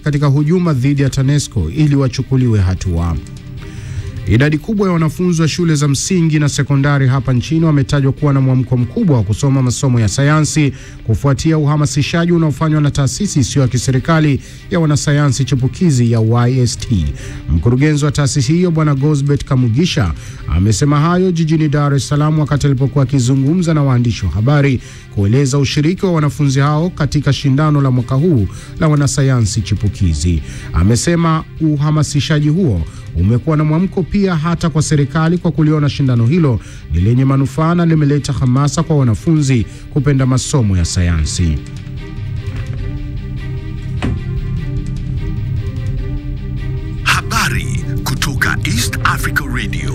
katika hujuma dhidi ya TANESCO ili wachukuliwe hatua. Idadi kubwa ya wanafunzi wa shule za msingi na sekondari hapa nchini wametajwa kuwa na mwamko mkubwa wa kusoma masomo ya sayansi kufuatia uhamasishaji unaofanywa na taasisi isiyo ya kiserikali ya wanasayansi chipukizi ya YST. Mkurugenzi wa taasisi hiyo Bwana Gosbert Kamugisha amesema hayo jijini Dar es Salaam wakati alipokuwa akizungumza na waandishi wa habari kueleza ushiriki wa wanafunzi hao katika shindano la mwaka huu la wanasayansi chipukizi. Amesema uhamasishaji huo umekuwa na mwamko pia hata kwa serikali kwa kuliona shindano hilo ni lenye manufaa na limeleta hamasa kwa wanafunzi kupenda masomo ya sayansi.